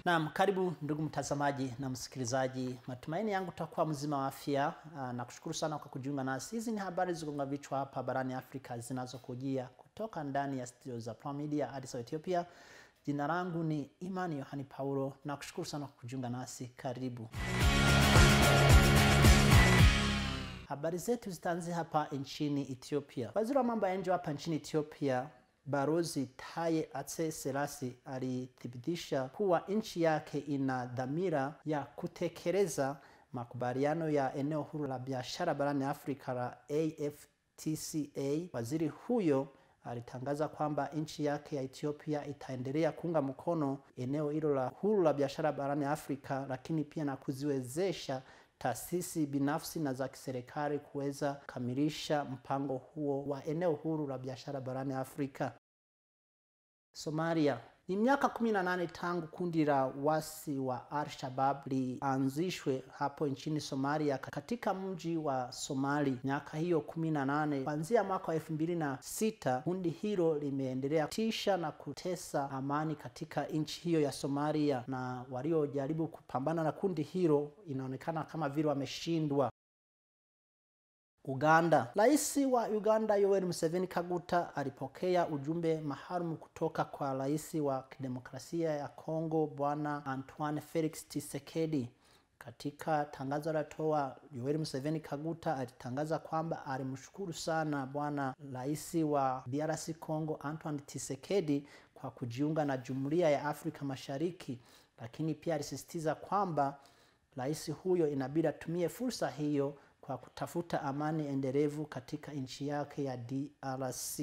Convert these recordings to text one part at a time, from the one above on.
Naam, karibu ndugu mtazamaji na msikilizaji, matumaini yangu utakuwa mzima wa afya ah, na kushukuru sana kwa kujiunga nasi. Hizi ni habari zigonga vichwa hapa barani Afrika zinazokujia kutoka ndani ya studio za Prime Media Addis Ababa, Ethiopia. Jina langu ni Imani Yohani Paulo na kushukuru sana kwa kujiunga nasi. Karibu. Habari zetu zitaanzia hapa nchini Ethiopia. Waziri wa mambo ya nje hapa nchini Ethiopia Barozi Taye Atse Selassie alithibitisha kuwa nchi yake ina dhamira ya kutekeleza makubaliano ya eneo huru la biashara barani Afrika la AfCFTA. Waziri huyo alitangaza kwamba nchi yake ya Ethiopia itaendelea kuunga mkono eneo hilo la huru la biashara barani Afrika, lakini pia na kuziwezesha taasisi binafsi na za kiserikali kuweza kukamilisha mpango huo wa eneo huru la biashara barani Afrika. Somalia. Ni miaka 18 tangu kundi la wasi wa Al-Shabaab lianzishwe hapo nchini Somalia katika mji wa Somali. Miaka hiyo 18 kuanzia mwaka wa elfu mbili na sita kundi hilo limeendelea tisha na kutesa amani katika nchi hiyo ya Somalia, na waliojaribu kupambana na kundi hilo inaonekana kama vile wameshindwa. Uganda. Rais wa Uganda Yoweri Museveni Kaguta alipokea ujumbe maalum kutoka kwa rais wa kidemokrasia ya Kongo Bwana Antoine Felix Tshisekedi. Katika tangazo alitoa Yoweri Museveni Kaguta alitangaza kwamba alimshukuru sana bwana rais wa DRC Congo Antoine Tshisekedi kwa kujiunga na Jumuiya ya Afrika Mashariki, lakini pia alisisitiza kwamba rais huyo inabidi atumie fursa hiyo kwa kutafuta amani endelevu katika nchi yake ya DRC.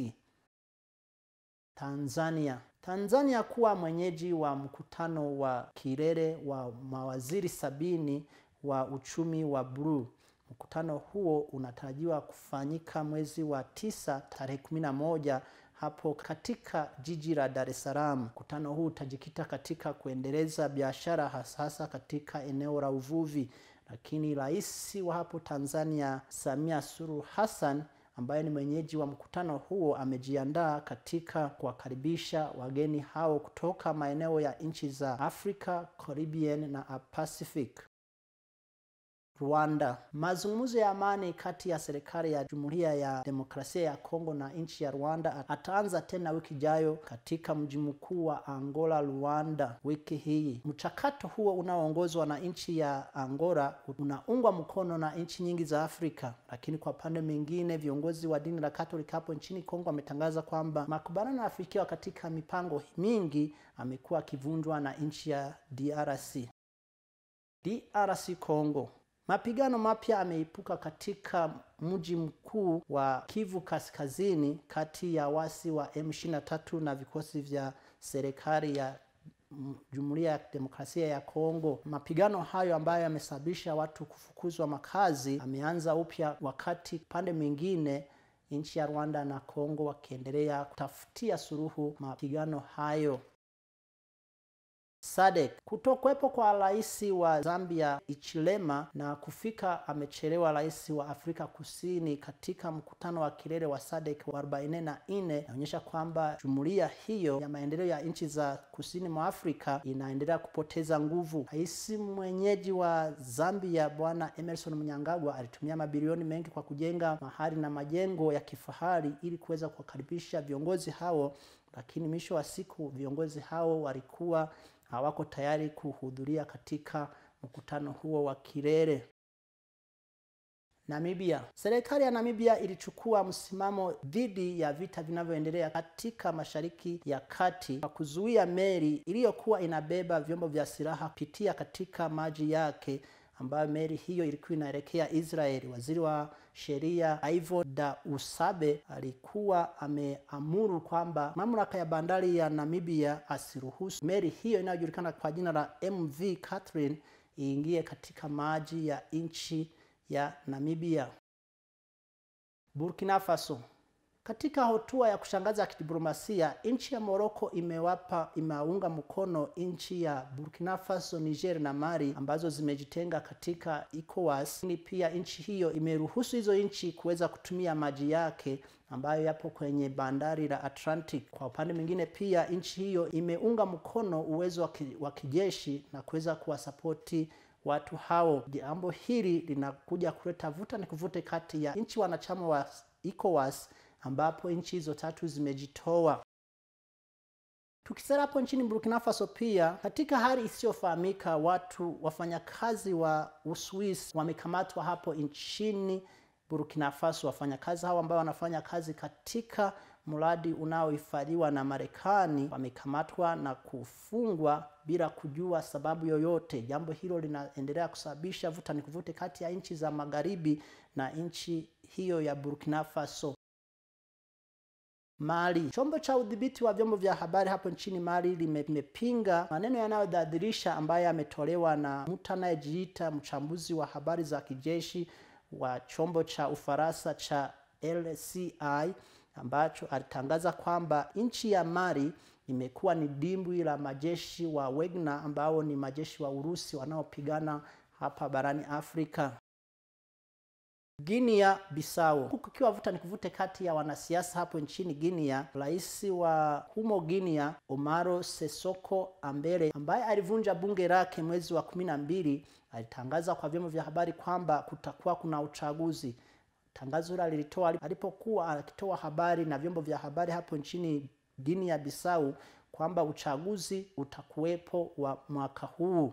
Tanzania. Tanzania kuwa mwenyeji wa mkutano wa kilele wa mawaziri sabini wa uchumi wa bluu. Mkutano huo unatarajiwa kufanyika mwezi wa tisa tarehe kumi na moja hapo katika jiji la Dar es Salaam. Mkutano huu utajikita katika kuendeleza biashara hasa katika eneo la uvuvi lakini rais wa hapo Tanzania Samia Suluhu Hassan ambaye ni mwenyeji wa mkutano huo amejiandaa katika kuwakaribisha wageni hao kutoka maeneo ya nchi za Afrika, Caribbean na Pacific. Rwanda. Mazungumzo ya amani kati ya serikali ya Jamhuri ya Demokrasia ya Kongo na nchi ya Rwanda ataanza tena wiki ijayo katika mji mkuu wa Angola, Luanda, wiki hii. Mchakato huo unaoongozwa na nchi ya Angola unaungwa mkono na nchi nyingi za Afrika, lakini kwa pande mwingine, viongozi wa dini la Katoliki hapo nchini Kongo wametangaza kwamba makubaliano yafikiwa katika mipango mingi amekuwa akivunjwa na nchi ya DRC. DRC Congo. Mapigano mapya ameipuka katika mji mkuu wa Kivu Kaskazini kati ya wasi wa M23 na vikosi vya serikali ya Jumuiya ya Demokrasia ya Kongo. Mapigano hayo ambayo yamesababisha watu kufukuzwa makazi ameanza upya, wakati pande mwingine nchi ya Rwanda na Kongo wakiendelea kutafutia suluhu mapigano hayo. SADC. Kutokuwepo kwa rais wa Zambia Ichilema na kufika amechelewa rais wa Afrika Kusini katika mkutano wa kilele wa SADC wa 44 inaonyesha kwamba jumuiya hiyo ya maendeleo ya nchi za kusini mwa Afrika inaendelea kupoteza nguvu. Rais mwenyeji wa Zambia Bwana Emerson Mnangagwa alitumia mabilioni mengi kwa kujenga mahali na majengo ya kifahari ili kuweza kuwakaribisha viongozi hao, lakini mwisho wa siku viongozi hao walikuwa hawako tayari kuhudhuria katika mkutano huo wa kilele. Namibia. Serikali ya Namibia ilichukua msimamo dhidi ya vita vinavyoendelea katika Mashariki ya Kati kwa kuzuia meli iliyokuwa inabeba vyombo vya silaha kupitia katika maji yake ambayo meli hiyo ilikuwa inaelekea Israeli. Waziri wa sheria Ivo da Usabe alikuwa ameamuru kwamba mamlaka ya bandari ya Namibia asiruhusu meli hiyo inayojulikana kwa jina la MV Catherine iingie katika maji ya nchi ya Namibia. Burkina Faso. Katika hatua ya kushangaza ya kidiplomasia, nchi ya Morocco imewapa imeunga mkono nchi ya Burkina Faso, Niger na Mali ambazo zimejitenga katika ECOWAS. Ni pia nchi hiyo imeruhusu hizo nchi kuweza kutumia maji yake ambayo yapo kwenye bandari la Atlantic. Kwa upande mwingine, pia nchi hiyo imeunga mkono uwezo wa kijeshi na kuweza kuwasapoti watu hao. Jambo hili linakuja kuleta vuta ni kuvute kati ya nchi wanachama wa ECOWAS ambapo nchi hizo tatu zimejitoa. Tukisema hapo nchini Burkina Faso pia, katika hali isiyofahamika, watu wafanyakazi wa Uswisi wamekamatwa hapo nchini Burkina Faso. Wafanyakazi hao ambao wanafanya kazi katika mradi unaohifadhiwa na Marekani wamekamatwa na kufungwa bila kujua sababu yoyote. Jambo hilo linaendelea kusababisha vuta ni kuvute kati ya nchi za magharibi na nchi hiyo ya Burkina Faso. Mali. Chombo cha udhibiti wa vyombo vya habari hapo nchini Mali limepinga maneno yanayodhalilisha ambayo yametolewa na mtu anayejiita mchambuzi wa habari za kijeshi wa chombo cha Ufaransa cha LCI ambacho alitangaza kwamba nchi ya Mali imekuwa ni dimbwi la majeshi wa Wagner ambao ni majeshi wa Urusi wanaopigana hapa barani Afrika. Guinea Bissau, huku kukiwa vuta ni kuvute kati ya wanasiasa hapo nchini Guinea. Rais wa humo Guinea Omaro Sesoko Ambele, ambaye alivunja bunge lake mwezi wa kumi na mbili, alitangaza kwa vyombo vya habari kwamba kutakuwa kuna uchaguzi. Tangazo hilo alilitoa alipokuwa akitoa habari na vyombo vya habari hapo nchini Guinea Bissau kwamba uchaguzi utakuwepo wa mwaka huu.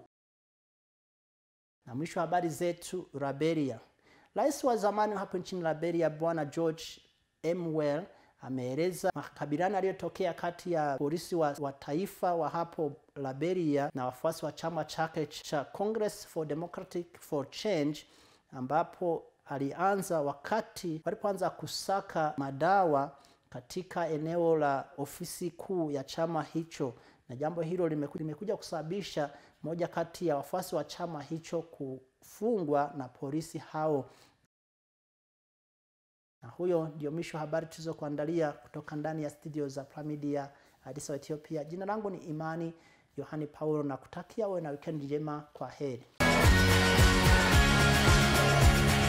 Na mwisho wa habari zetu, Liberia. Rais wa zamani hapo nchini Liberia Bwana George M. Well ameeleza makabiliano yaliyotokea kati ya polisi wa, wa taifa wa hapo Liberia na wafuasi wa chama chake cha Congress for Democratic for Change ambapo alianza wakati walipoanza kusaka madawa katika eneo la ofisi kuu ya chama hicho, na jambo hilo limekuja kusababisha moja kati ya wafuasi wa chama hicho kufungwa na polisi hao. Na huyo ndio mwisho habari tulizokuandalia kutoka ndani ya studio za Pramidia Addis Ababa, Ethiopia. Jina langu ni Imani Yohani Paulo na kutakia uwe na weekend njema. Kwa heri.